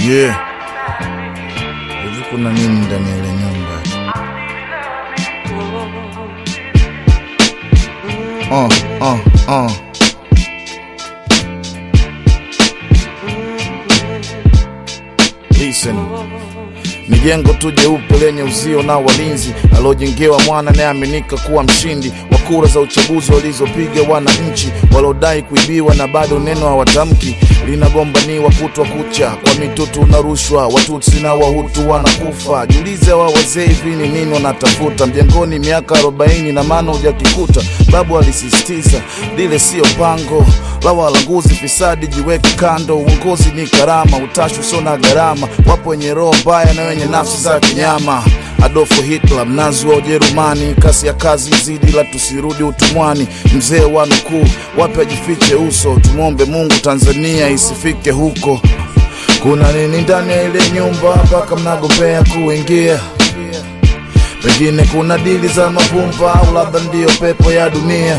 Yeah. Hivi kuna nini ndani ya ile nyumba? Uh, uh, uh. Listen. Ni jengo tu jeupe lenye uzio na walinzi aliojengewa mwana anayeaminika kuwa mshindi wa kura za uchaguzi walizopiga wananchi waliodai kuibiwa na bado neno hawatamki. Linagombaniwa kutwa kucha kwa mitutu na rushwa, Watutsi na Wahutu wanakufa. Jiulize wa wazee hivi ni nini wanatafuta mjengoni miaka 40 na maana hujakikuta. Babu alisisitiza lile siyo pango la walanguzi, fisadi jiweke kando. Uongozi ni karama, utashi usio na gharama. Wapo wenye roho mbaya na wenye nafsi za kinyama. Adolf Hitler, mnazi wa Ujerumani, kasi ya kazi zidi, la tusirudi utumwani. Mzee wa nukuu, wapi ajifiche uso? Tumwombe Mungu Tanzania isifike huko. Kuna nini ndani ya ile nyumba mpaka mnagombea kuingia? Pengine kuna dili za mapumba au labda ndiyo pepo ya dunia.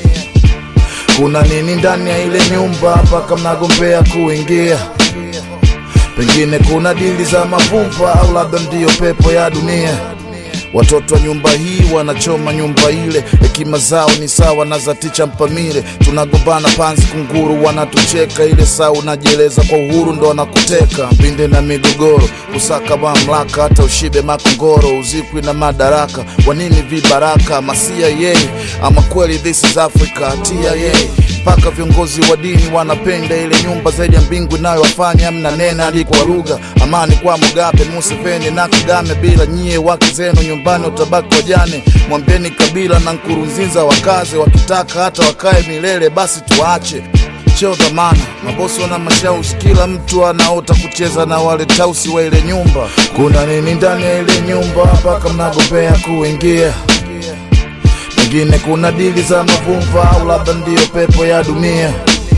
Kuna nini ndani ya ile nyumba mpaka mnagombea kuingia? Pengine kuna dili za mavumba au labda ndiyo pepo ya dunia. Watoto wa nyumba hii wanachoma nyumba ile, hekima zao ni sawa na za ticha Mpamile. Tunagombana panzi kunguru, wanatucheka ile saa unajieleza kwa uhuru ndo wanakuteka. Mbinde na migogoro, kusaka mamlaka, hata ushibe makongoro, uzikwi na madaraka. Wanini vibaraka masia yeye, ama kweli this is Africa TIA mpaka viongozi wa dini wanapenda ile nyumba zaidi ya mbingu inayowafanya mna nena hadi kwa lugha. Amani kwa Mugabe, Museveni na Kagame, bila nyie wake zenu nyumbani utabaki wajane. Mwambieni Kabila na Nkurunziza wakaze, wakitaka hata wakae milele, basi tuache cheo dhamana. Mabosi wana mashauri, kila mtu anaota kucheza na wale tausi wa ile nyumba. Kuna nini ndani ya ile nyumba mpaka mnagombea kuingia? Pengine kuna dili za mavumba au labda ndiyo pepo ya dunia.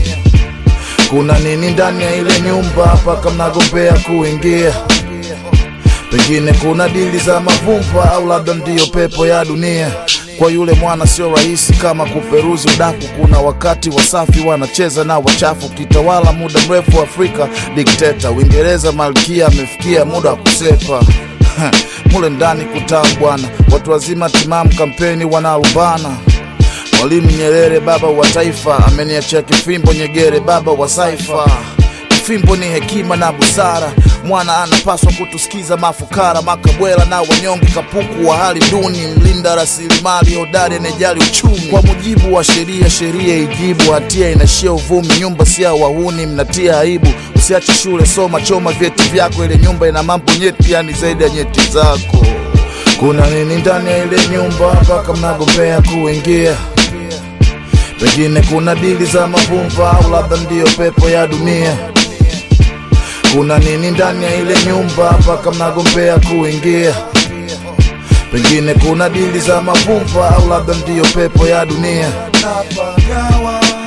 Kuna nini ndani ya ile nyumba mpaka mnagombea kuingia? Pengine kuna dili za mavumba au labda ndiyo pepo ya dunia. Kwa yule mwana sio rahisi kama kuperuzi udaku. Kuna wakati wasafi wanacheza na wachafu, kitawala muda mrefu Afrika dikteta. Uingereza malkia amefikia muda wa kusepa mule ndani kutaa bwana, watu wazima timamu kampeni wanalumbana. Mwalimu Nyerere baba wa taifa ameniachia kifimbo Nyegere baba wa saifa. Kifimbo ni hekima na busara, mwana anapaswa kutusikiza mafukara, makabwela na wanyonge, kapuku wa hali duni, mlinda rasilimali hodari anejali uchumi. Kwa mujibu wa sheria, sheria ijibu, hatia inashia uvumi, nyumba si ya wahuni, mnatia aibu. Usiache shule, soma, choma vyeti vyako, ile nyumba ina mambo nyeti, yani zaidi ya nyeti zako. Kuna nini ndani ya ile nyumba mpaka mnagombea kuingia? Pengine kuna dili za mavumba au labda ndiyo pepo ya dunia. Kuna nini ndani ya ile nyumba mpaka mnagombea kuingia? Pengine kuna dili za mavumba au labda ndiyo pepo ya dunia. Napagawa